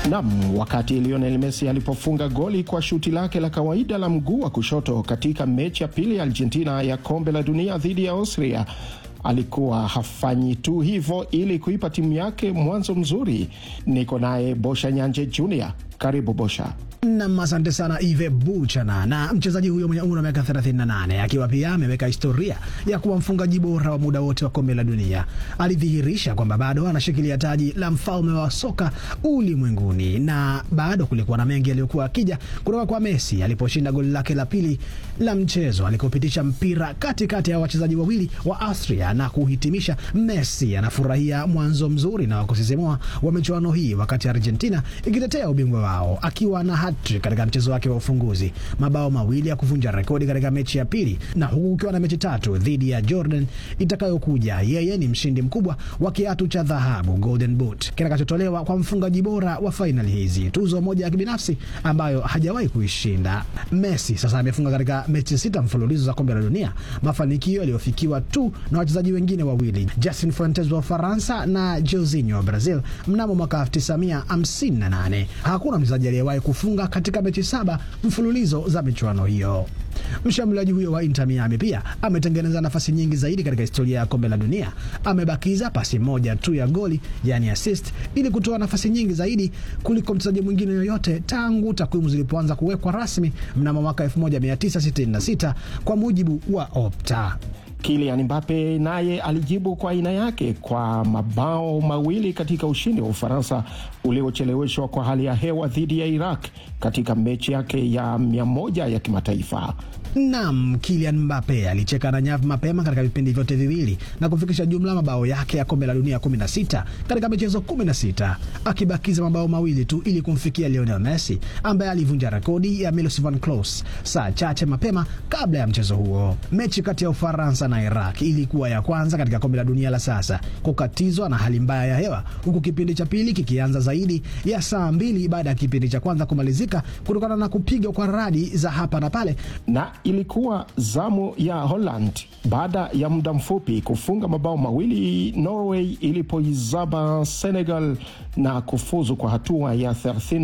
Nam, wakati Lionel Messi alipofunga goli kwa shuti lake la kawaida la mguu wa kushoto katika mechi ya pili ya Argentina ya kombe la dunia dhidi ya Austria, alikuwa hafanyi tu hivyo ili kuipa timu yake mwanzo mzuri. Niko naye Bosha Nyanje Junior. Karibu Bosha. Nam, asante sana Ive Buchana. Na mchezaji huyo mwenye umri wa miaka 38 akiwa pia ameweka historia ya kuwa mfungaji bora wa muda wote wa kombe la dunia, alidhihirisha kwamba bado anashikilia taji la mfalme wa soka ulimwenguni, na bado kulikuwa na mengi yaliyokuwa akija kutoka kwa Messi aliposhinda goli lake la pili la mchezo alikopitisha mpira katikati ya wachezaji wawili wa Austria na kuhitimisha. Messi anafurahia mwanzo mzuri na wakusisimua wa michuano hii, wakati Argentina ikitetea ubingwa wao akiwa na hat-trick katika mchezo wake wa ufunguzi, mabao mawili ya kuvunja rekodi katika mechi ya pili, na huku ukiwa na mechi tatu dhidi ya Jordan itakayokuja. Yeye ni mshindi mkubwa wa kiatu cha dhahabu Golden Boot kitakachotolewa kwa mfungaji bora wa fainali hizi, tuzo moja ya kibinafsi ambayo hajawahi kuishinda. Messi sasa amefunga katika mechi sita mfululizo za kombe la dunia, mafanikio yaliyofikiwa tu na wachezaji wengine wawili, Justin Fuentes wa Ufaransa na Jorginho wa Brazil mnamo mwaka 1958. Hakuna mchezaji aliyewahi kufunga katika mechi saba mfululizo za michuano hiyo. Mshambuliaji huyo wa Inter Miami pia ametengeneza nafasi nyingi zaidi katika historia ya kombe la dunia. Amebakiza pasi moja tu ya goli, yani assist, ili kutoa nafasi nyingi zaidi kuliko mchezaji mwingine yoyote tangu takwimu zilipoanza kuwekwa rasmi mnamo mwaka 1966 kwa mujibu wa Opta. Kylian Mbappe naye alijibu kwa aina yake kwa mabao mawili katika ushindi wa Ufaransa uliocheleweshwa kwa hali ya hewa dhidi ya Iraq katika mechi yake ya mia moja ya kimataifa. Nam, Kylian Mbappe alicheka na nyavu mapema katika vipindi vyote viwili na kufikisha jumla mabao yake ya kombe la dunia 16 katika michezo 16, akibakiza mabao mawili tu ili kumfikia Lionel Messi ambaye alivunja rekodi ya Miroslav Klose saa chache mapema kabla ya mchezo huo. Mechi kati ya Ufaransa na Iraq ilikuwa ya kwanza katika kombe la dunia la sasa kukatizwa na hali mbaya ya hewa, huku kipindi cha pili kikianza zaidi ya saa mbili baada ya kipindi cha kwanza kumalizika kutokana na kupigwa kwa radi za hapa na pale na ilikuwa zamu ya Holland baada ya muda mfupi kufunga mabao mawili Norway ilipoizaba Senegal na kufuzu kwa hatua ya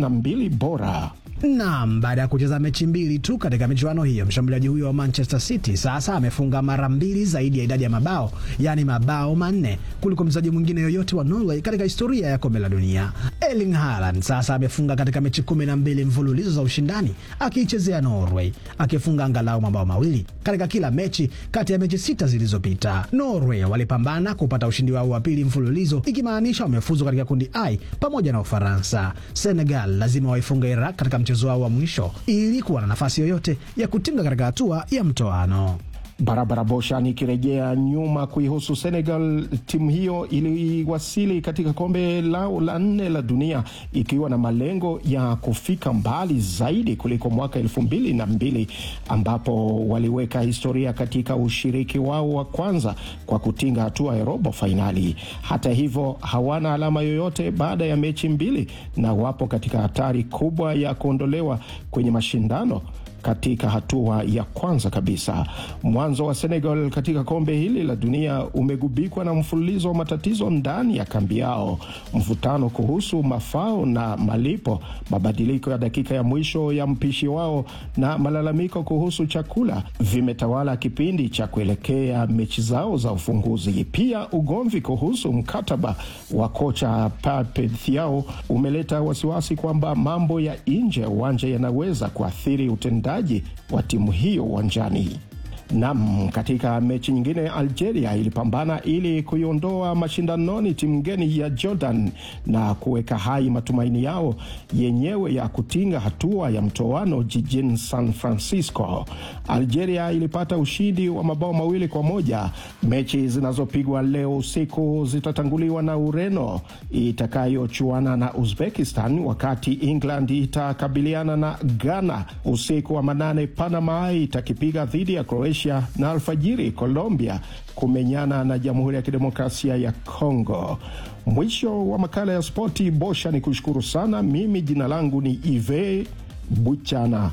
32 bora. Naam, baada ya kucheza mechi mbili tu katika michuano hiyo, mshambuliaji huyo wa Manchester City sasa amefunga mara mbili zaidi ya idadi ya mabao, yaani mabao manne kuliko mchezaji mwingine yoyote wa Norway katika historia ya kombe la dunia. Erling Haaland sasa amefunga katika mechi kumi na mbili mfululizo za ushindani akiichezea Norway, akifunga angalau mabao mawili katika kila mechi kati ya mechi sita zilizopita. Norway walipambana kupata ushindi wao wa pili mfululizo, ikimaanisha wamefuzu katika kundi I pamoja na Ufaransa. Senegal lazima waifunga Iraq katika mchezo wao wa mwisho ili kuwa na nafasi yoyote ya kutinga katika hatua ya mtoano. Barabara Bosha. Nikirejea nyuma kuihusu Senegal, timu hiyo iliwasili katika kombe lao la nne la dunia ikiwa na malengo ya kufika mbali zaidi kuliko mwaka elfu mbili na mbili ambapo waliweka historia katika ushiriki wao wa kwanza kwa kutinga hatua ya robo fainali. Hata hivyo, hawana alama yoyote baada ya mechi mbili na wapo katika hatari kubwa ya kuondolewa kwenye mashindano katika hatua ya kwanza kabisa. Mwanzo wa Senegal katika kombe hili la dunia umegubikwa na mfululizo wa matatizo ndani ya kambi yao, mvutano kuhusu mafao na malipo, mabadiliko ya dakika ya mwisho ya mpishi wao na malalamiko kuhusu chakula vimetawala kipindi cha kuelekea mechi zao za ufunguzi. Pia ugomvi kuhusu mkataba wa kocha Pape Thiaw umeleta wasiwasi kwamba mambo ya nje ya uwanja yanaweza kuathiri utendaji wa timu hiyo uwanjani. Nam, katika mechi nyingine Algeria ilipambana ili kuiondoa mashindanoni timu ngeni ya Jordan na kuweka hai matumaini yao yenyewe ya kutinga hatua ya mtoano jijini San Francisco. Algeria ilipata ushindi wa mabao mawili kwa moja. Mechi zinazopigwa leo usiku zitatanguliwa na Ureno itakayochuana na Uzbekistan, wakati England itakabiliana na Ghana. Usiku wa manane, Panama itakipiga dhidi ya Croatia na alfajiri Colombia kumenyana na Jamhuri ya Kidemokrasia ya Kongo. Mwisho wa makala ya spoti. Bosha ni kushukuru sana. Mimi jina langu ni Ive Buchana.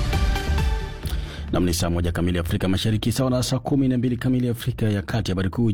Nam ni saa moja kamili Afrika Mashariki, sawa na saa kumi na mbili kamili Afrika ya Kati. Habari kuu